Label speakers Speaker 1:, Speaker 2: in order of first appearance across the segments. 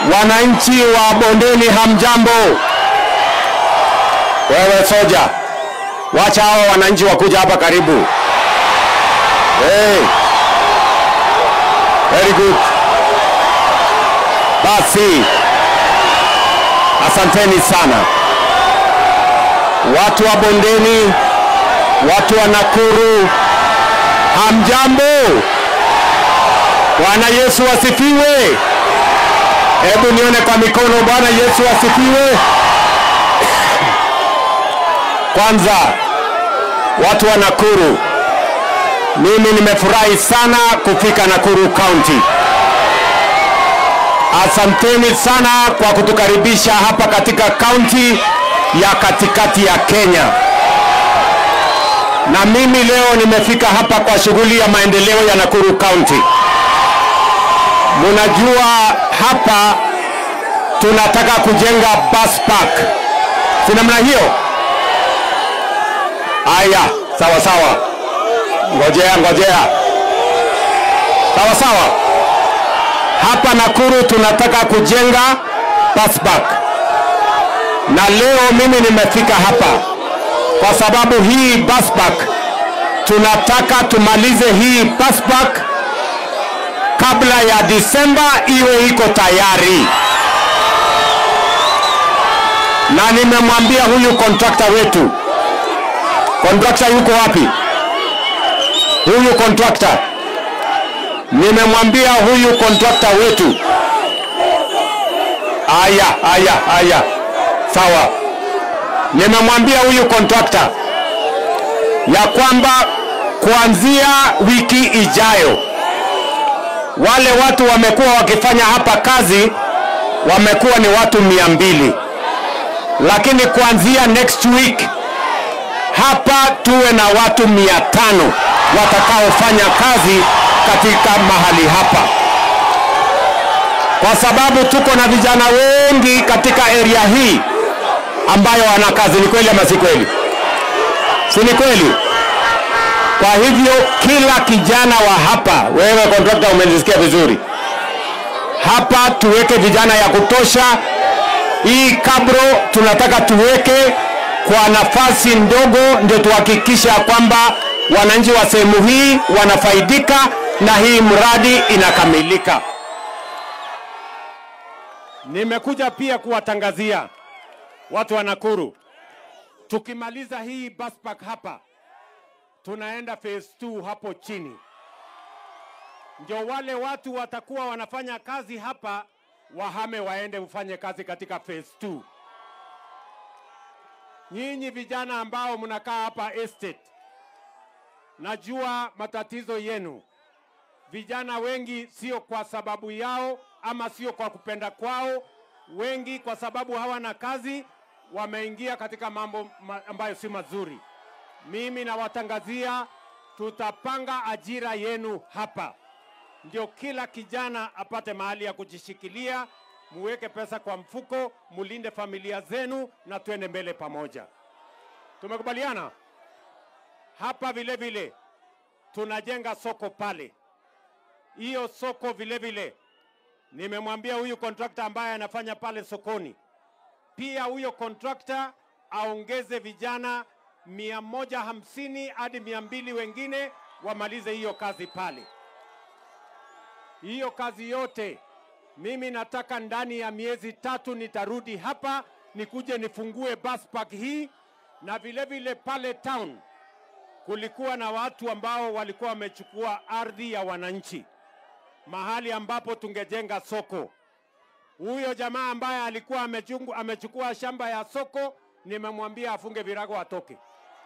Speaker 1: Wananchi wa bondeni, hamjambo? Wewe soja, wacha hao wananchi wakuja hapa karibu. Hey. Very good. Basi, asanteni sana watu wa bondeni, watu wa Nakuru, hamjambo? Bwana Yesu asifiwe. Hebu nione kwa mikono. Bwana Yesu asifiwe. Kwanza watu wa Nakuru, mimi nimefurahi sana kufika Nakuru County. Asanteni sana kwa kutukaribisha hapa katika kaunti ya katikati ya Kenya. Na mimi leo nimefika hapa kwa shughuli ya maendeleo ya Nakuru County. Munajua hapa tunataka kujenga bus park, si namna hiyo? Aya, sawa sawa, ngojea ngojea, sawa sawa. Hapa Nakuru tunataka kujenga bus park, na leo mimi nimefika hapa kwa sababu hii bus park tunataka tumalize hii bus park kabla ya Disemba iwe iko tayari, na nimemwambia huyu kontrakta wetu. Kontrakta yuko wapi? Huyu kontrakta nimemwambia huyu kontrakta wetu. Aya, aya, aya, sawa. Nimemwambia huyu kontrakta ya kwamba kuanzia wiki ijayo wale watu wamekuwa wakifanya hapa kazi wamekuwa ni watu mia mbili, lakini kuanzia next week hapa tuwe na watu mia tano watakaofanya kazi katika mahali hapa, kwa sababu tuko na vijana wengi katika area hii ambayo wana kazi. Ni kweli ama si kweli? Si ni kweli? Kwa hivyo kila kijana wa hapa, wewe kontrakta, umenisikia vizuri, hapa tuweke vijana ya kutosha. Hii kabro tunataka tuweke kwa nafasi ndogo, ndio tuhakikisha kwamba wananchi wa sehemu hii wanafaidika na hii mradi inakamilika. Nimekuja pia kuwatangazia watu wa Nakuru, tukimaliza hii bus park hapa tunaenda phase 2 hapo chini, ndio wale watu watakuwa wanafanya kazi hapa wahame waende ufanye kazi katika phase 2. Nyinyi vijana ambao mnakaa hapa estate, najua matatizo yenu. Vijana wengi sio kwa sababu yao ama sio kwa kupenda kwao, wengi kwa sababu hawana kazi, wameingia katika mambo ambayo si mazuri. Mimi nawatangazia tutapanga ajira yenu hapa, ndio kila kijana apate mahali ya kujishikilia. Muweke pesa kwa mfuko, mulinde familia zenu na tuende mbele pamoja. Tumekubaliana hapa. Vile vile tunajenga soko pale, hiyo soko vile vile nimemwambia huyu kontrakta ambaye anafanya pale sokoni, pia huyo kontrakta aongeze vijana mia moja hamsini hadi mia mbili wengine wamalize hiyo kazi pale. Hiyo kazi yote mimi nataka ndani ya miezi tatu nitarudi hapa nikuje nifungue bus park hii, na vile vile pale town kulikuwa na watu ambao walikuwa wamechukua ardhi ya wananchi mahali ambapo tungejenga soko. Huyo jamaa ambaye alikuwa amechungu, amechukua shamba ya soko nimemwambia afunge virago atoke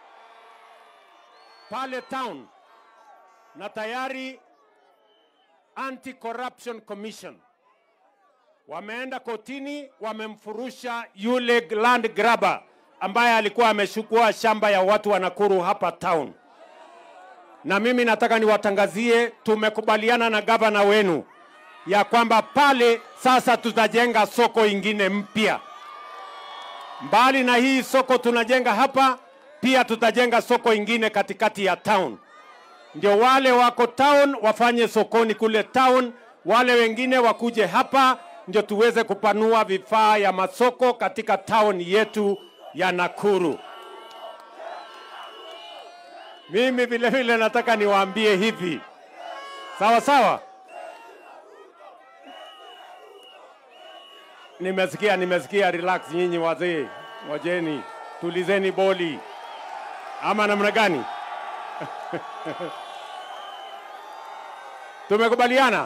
Speaker 1: pale town, na tayari Anti Corruption Commission wameenda kotini, wamemfurusha yule land grabber ambaye alikuwa amechukua shamba ya watu wa Nakuru hapa town. Na mimi nataka niwatangazie, tumekubaliana na gavana wenu ya kwamba pale sasa tutajenga soko ingine mpya. Mbali na hii soko tunajenga hapa, pia tutajenga soko ingine katikati ya town, ndio wale wako town wafanye sokoni kule town, wale wengine wakuje hapa ndio tuweze kupanua vifaa ya masoko katika town yetu ya Nakuru. Mimi vile vile nataka niwaambie hivi, sawa sawa. Nimesikia, nimesikia. Relax nyinyi wazee, wajeni, tulizeni boli, ama namna gani? Tumekubaliana.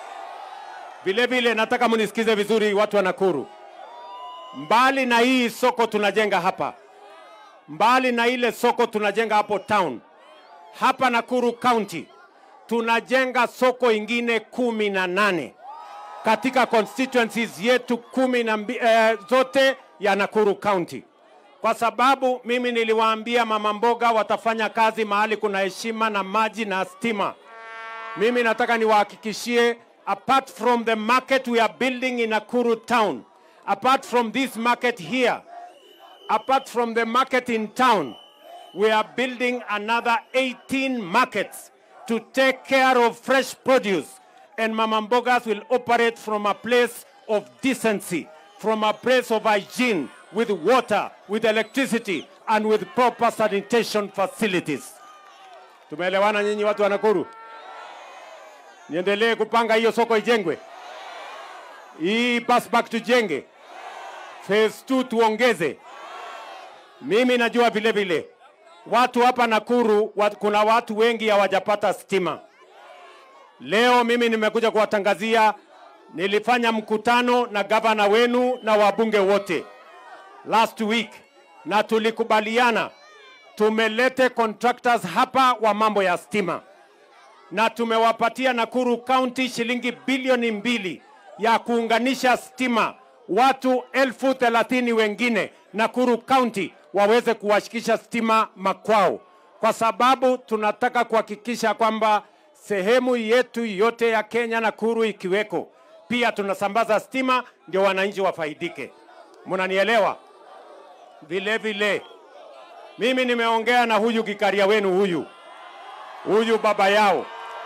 Speaker 1: Vile vile nataka mnisikize vizuri, watu wa Nakuru. Mbali na hii soko tunajenga hapa, mbali na ile soko tunajenga hapo town, hapa Nakuru County tunajenga soko ingine kumi na nane katika constituencies yetu kumi na mbi, eh, zote ya Nakuru County, kwa sababu mimi niliwaambia mama mboga watafanya kazi mahali kuna heshima na maji na stima. Mimi nataka niwahakikishie, apart from the market we are building in Nakuru town, apart from this market here, apart from the market in town, we are building another 18 markets to take care of fresh produce. And Mama Mbogas will operate from a place of decency, from a place of hygiene, with water, with electricity, and with proper sanitation facilities. Tumeelewana nyinyi watu wa Nakuru? Niendelee kupanga hiyo soko ijengwe, hii bus back tujenge, phase 2 tuongeze. Mimi najua vile vile watu hapa Nakuru wat, kuna watu wengi hawajapata stima. Leo mimi nimekuja kuwatangazia, nilifanya mkutano na gavana wenu na wabunge wote last week, na tulikubaliana tumelete contractors hapa wa mambo ya stima, na tumewapatia Nakuru County shilingi bilioni mbili ya kuunganisha stima watu elfu thelathini wengine Nakuru County waweze kuwashikisha stima makwao, kwa sababu tunataka kuhakikisha kwamba sehemu yetu yote ya Kenya, Nakuru ikiweko, pia tunasambaza stima ndio wananchi wafaidike. Mnanielewa? Vile vile mimi nimeongea na huyu kikaria wenu huyu huyu baba yao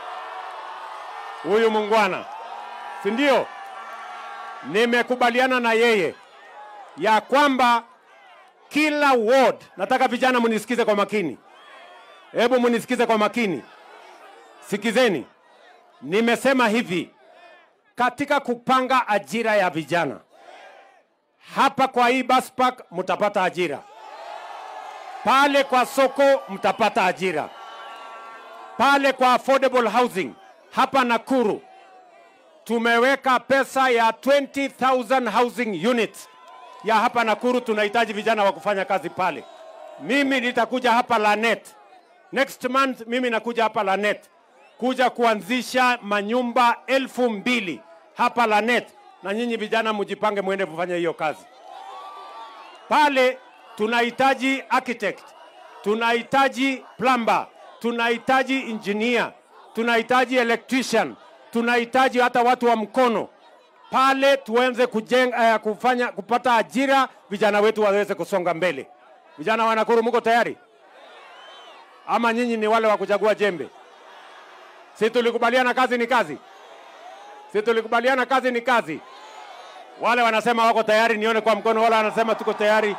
Speaker 1: huyu mungwana, si ndio? Nimekubaliana na yeye ya kwamba kila ward, nataka vijana munisikize kwa makini, hebu munisikize kwa makini, sikizeni. Nimesema hivi katika kupanga ajira ya vijana hapa kwa hii bus park mtapata ajira, pale kwa soko mtapata ajira, pale kwa affordable housing hapa Nakuru tumeweka pesa ya 20,000 housing units ya hapa Nakuru. Tunahitaji vijana wa kufanya kazi pale. Mimi nitakuja hapa Lanet next month, mimi nakuja hapa Lanet kuja kuanzisha manyumba elfu mbili hapa Lanet, na nyinyi vijana mjipange, mwende kufanya hiyo kazi pale. Tunahitaji architect, tunahitaji plumber, tunahitaji engineer, tunahitaji electrician, tunahitaji hata watu wa mkono pale, tuanze kujenga, uh, kufanya kupata ajira, vijana wetu waweze kusonga mbele. Vijana wa Nakuru, mko tayari ama nyinyi ni wale wa kuchagua jembe? Si tulikubaliana kazi ni kazi? Si tulikubaliana kazi ni kazi? Wale wanasema wako tayari, nione kwa mkono. Wale wanasema tuko tayari.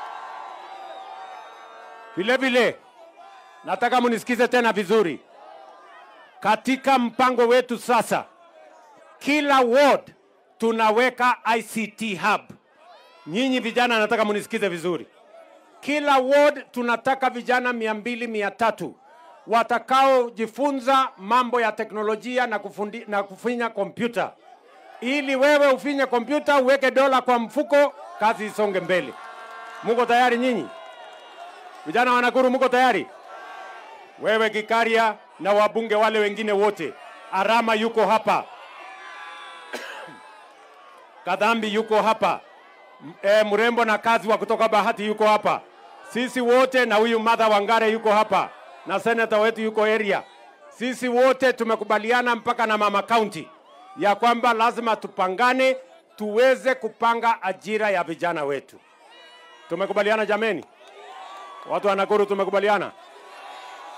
Speaker 1: Vile vile nataka munisikize tena vizuri. Katika mpango wetu sasa, kila ward tunaweka ICT hub. Nyinyi vijana, nataka munisikize vizuri. Kila ward tunataka vijana mia mbili mia tatu watakaojifunza mambo ya teknolojia na, kufundi, na kufinya kompyuta, ili wewe ufinye kompyuta uweke dola kwa mfuko, kazi isonge mbele. Muko tayari nyinyi vijana wa Nakuru? Muko tayari? Wewe Gikaria na wabunge wale wengine wote, Arama yuko hapa, Kadhambi yuko hapa, e, mrembo na kazi wa kutoka Bahati yuko hapa, sisi wote na huyu Martha Wangare yuko hapa na senata wetu yuko area. Sisi wote tumekubaliana mpaka na mama county ya kwamba lazima tupangane tuweze kupanga ajira ya vijana wetu. Tumekubaliana jameni, watu wa Nakuru, tumekubaliana.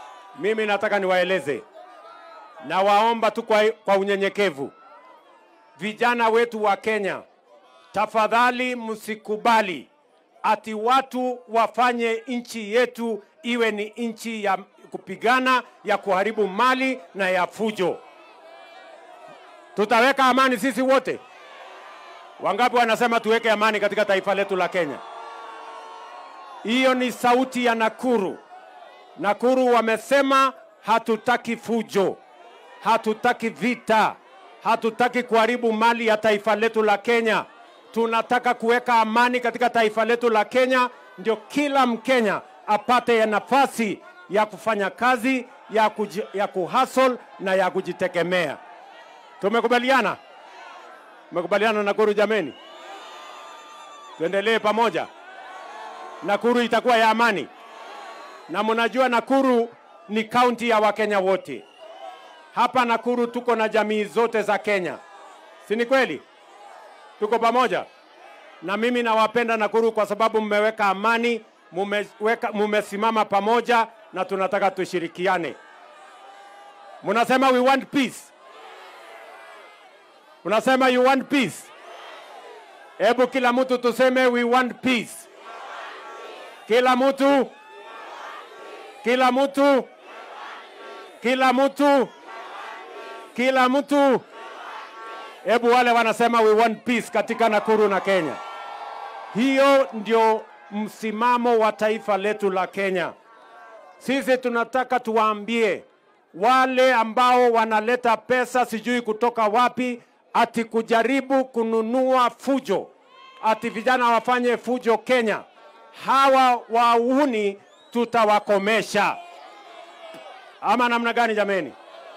Speaker 1: Mimi nataka niwaeleze na waomba tu kwa, kwa unyenyekevu, vijana wetu wa Kenya, tafadhali msikubali ati watu wafanye nchi yetu iwe ni nchi ya kupigana, ya kuharibu mali na ya fujo. Tutaweka amani sisi wote. Wangapi wanasema tuweke amani katika taifa letu la Kenya? Hiyo ni sauti ya Nakuru. Nakuru wamesema hatutaki fujo, hatutaki vita, hatutaki kuharibu mali ya taifa letu la Kenya. Tunataka kuweka amani katika taifa letu la Kenya, ndio kila Mkenya apate ya nafasi ya kufanya kazi ya, kuji, ya kuhustle na ya kujitegemea. Tumekubaliana? Tumekubaliana Nakuru jameni? Tuendelee pamoja. Nakuru itakuwa ya amani, na mnajua Nakuru ni kaunti ya Wakenya wote. Hapa Nakuru tuko na jamii zote za Kenya, si ni kweli? Tuko pamoja, na mimi nawapenda Nakuru kwa sababu mmeweka amani, mumeweka, mumesimama pamoja na tunataka tushirikiane. Mnasema we want peace, mnasema you want peace. Hebu kila mtu tuseme we want peace. Kila mtu, kila mtu, kila mtu, kila mtu. Hebu wale wanasema we want peace katika Nakuru na Kenya. Hiyo ndio msimamo wa taifa letu la Kenya. Sisi tunataka tuwaambie wale ambao wanaleta pesa sijui kutoka wapi, ati kujaribu kununua fujo, ati vijana wafanye fujo Kenya hawa wauni tutawakomesha, ama namna gani jameni?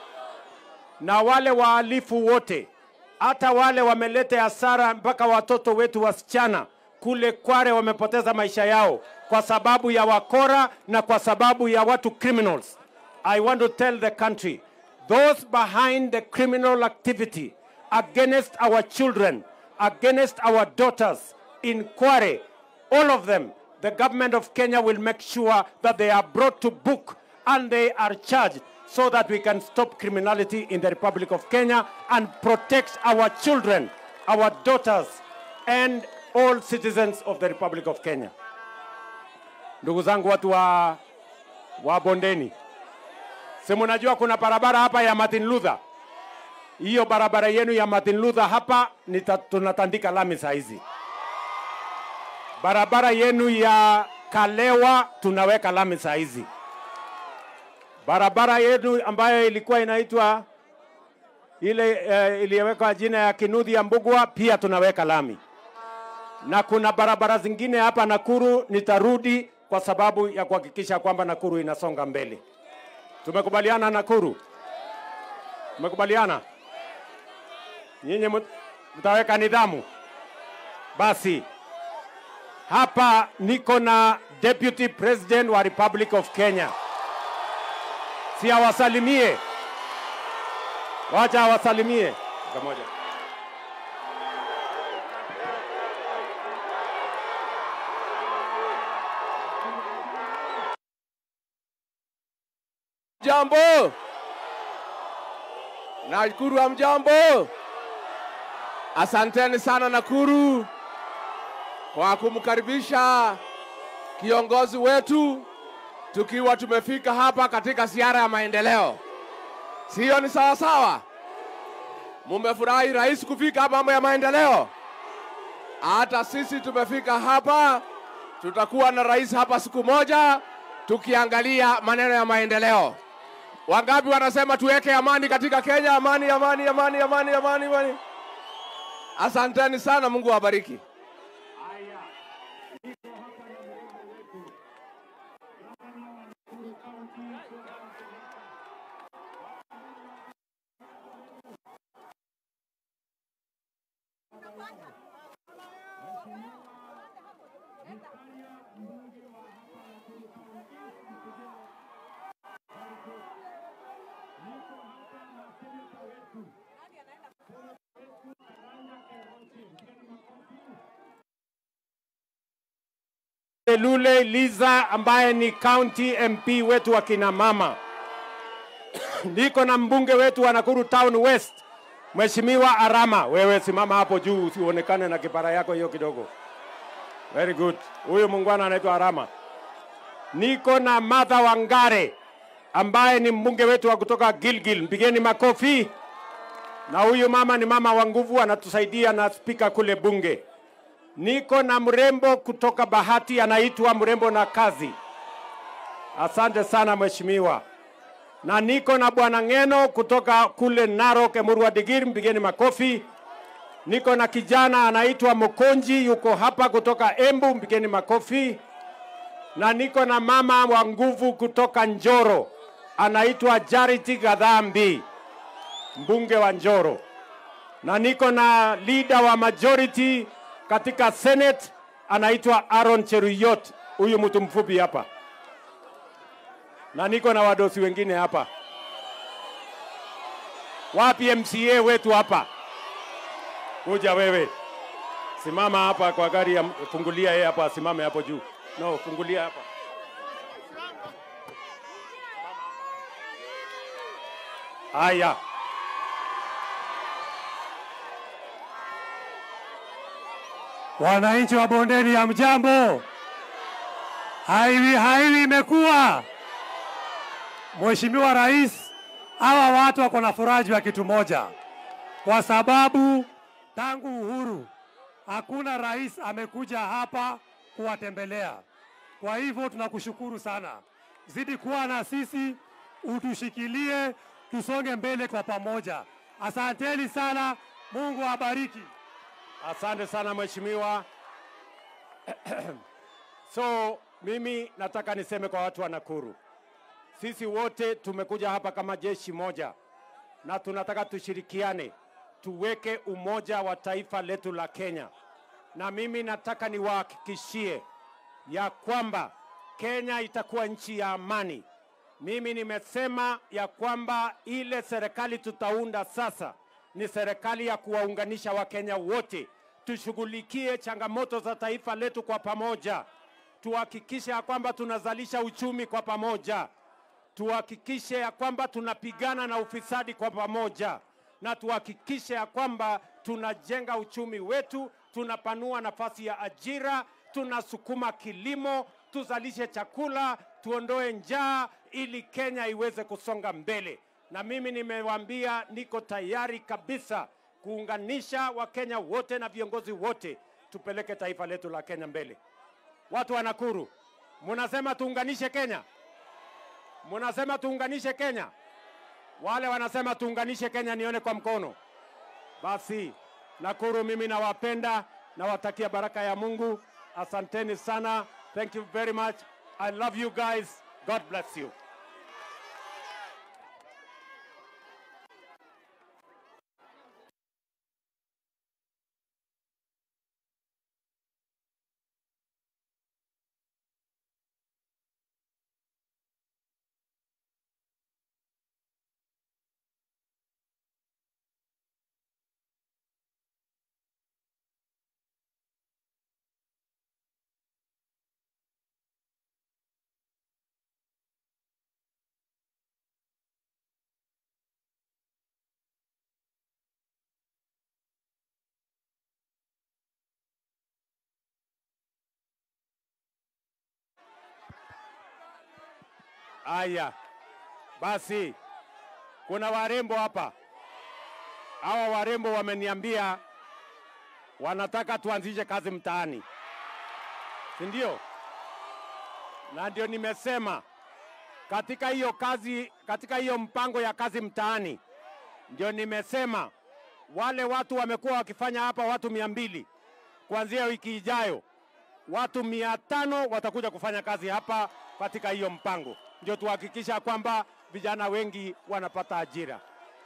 Speaker 1: Na wale wahalifu wote, hata wale wameleta hasara mpaka watoto wetu wasichana kule Kware wamepoteza maisha yao kwa sababu ya wakora na kwa sababu ya watu criminals. I want to tell the country those behind the criminal activity against our children, against our daughters in Kware, all of them the government of Kenya will make sure that they are brought to book and they are charged so that we can stop criminality in the Republic of Kenya and protect our children, our daughters, and all citizens of the Republic of Kenya. Ndugu zangu watu wa, wa bondeni, si mnajua kuna barabara hapa ya Martin Luther. Hiyo barabara yenu ya Martin Luther hapa nita, tunatandika lami saa hizi barabara yenu ya Kalewa tunaweka lami saa hizi. Barabara yenu ambayo ilikuwa inaitwa ile uh, iliyowekwa jina ya Kinudhi ya Mbugwa pia tunaweka lami, na kuna barabara zingine hapa Nakuru nitarudi kwa sababu ya kuhakikisha kwamba Nakuru inasonga mbele. Tumekubaliana Nakuru? Tumekubaliana? Nyinyi mtaweka nidhamu basi hapa niko na Deputy President wa Republic of Kenya, si awasalimie, wacha awasalimie pamoja.
Speaker 2: Jambo, Nakuru hamjambo. Asanteni sana Nakuru kwa kumkaribisha kiongozi wetu tukiwa tumefika hapa katika ziara ya maendeleo. Sio ni sawa sawa? Mumefurahi rais kufika hapa mambo ya maendeleo? Hata sisi tumefika hapa, tutakuwa na rais hapa siku moja tukiangalia maneno ya maendeleo. Wangapi wanasema tuweke amani katika Kenya? Amani, amani, amani, amani, amani, amani. Asanteni sana, Mungu awabariki.
Speaker 1: Lule Liza ambaye ni county MP wetu wa kina mama. Niko na mbunge wetu wa Nakuru Town West Mheshimiwa Arama, wewe simama hapo juu usionekane na kipara yako hiyo kidogo. Very good. Huyu mungwana anaitwa Arama. Niko na Martha Wangare ambaye ni mbunge wetu wa kutoka Gilgil. Mpigeni makofi. Na huyu mama ni mama wa nguvu, anatusaidia na spika kule bunge. Niko na mrembo kutoka Bahati, anaitwa mrembo na kazi. Asante sana mheshimiwa. Na niko na bwana Ng'eno kutoka kule Narok, Emurua Digiri, mpigeni makofi. Niko na kijana anaitwa Mokonji, yuko hapa kutoka Embu, mpigeni makofi. Na niko na mama wa nguvu kutoka Njoro, anaitwa Charity Gadhambi, mbunge wa Njoro. Na niko na leader wa majority katika Senate, anaitwa Aaron Cheruyot, huyu mtu mfupi hapa na niko na wadosi wengine hapa. Wapi MCA wetu hapa? Kuja wewe, simama hapa kwa gari ya, fungulia yeye hapa, asimame hapo juu. No, fungulia hapa. Haya,
Speaker 3: Wananchi wa bondeni ya mjambo, haiwi haiwi imekuwa. Mheshimiwa Rais, hawa watu wako na furaha juu ya kitu moja, kwa sababu tangu uhuru hakuna rais amekuja hapa kuwatembelea. Kwa hivyo tunakushukuru sana, zidi kuwa na sisi, utushikilie, tusonge mbele kwa pamoja. Asanteni sana, Mungu awabariki.
Speaker 1: asante sana mheshimiwa. so mimi nataka niseme kwa watu wa Nakuru, sisi wote tumekuja hapa kama jeshi moja na tunataka tushirikiane, tuweke umoja wa taifa letu la Kenya. Na mimi nataka niwahakikishie ya kwamba Kenya itakuwa nchi ya amani. Mimi nimesema ya kwamba ile serikali tutaunda sasa ni serikali ya kuwaunganisha Wakenya wote, tushughulikie changamoto za taifa letu kwa pamoja, tuhakikishe ya kwamba tunazalisha uchumi kwa pamoja, tuhakikishe ya kwamba tunapigana na ufisadi kwa pamoja, na tuhakikishe ya kwamba tunajenga uchumi wetu, tunapanua nafasi ya ajira, tunasukuma kilimo, tuzalishe chakula, tuondoe njaa ili Kenya iweze kusonga mbele. Na mimi nimewaambia niko tayari kabisa kuunganisha Wakenya wote na viongozi wote, tupeleke taifa letu la Kenya mbele. Watu wa Nakuru, munasema tuunganishe Kenya? Munasema tuunganishe Kenya? Wale wanasema tuunganishe Kenya, nione kwa mkono. Basi Nakuru, mimi nawapenda, nawatakia baraka ya Mungu. Asanteni sana. Thank you very much. I love you guys. God bless you. Aya, basi kuna warembo hapa. Hawa warembo wameniambia wanataka tuanzishe kazi mtaani, si ndio? Na ndio nimesema katika hiyo kazi, katika hiyo mpango ya kazi mtaani, ndio nimesema wale watu wamekuwa wakifanya hapa, watu mia mbili kuanzia wiki ijayo, watu mia tano watakuja kufanya kazi hapa katika hiyo mpango, ndio tuhakikisha kwamba vijana wengi wanapata ajira.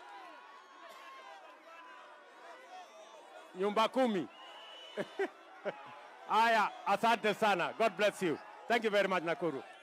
Speaker 1: Nyumba kumi. Haya, asante sana. God bless you. Thank you very much Nakuru.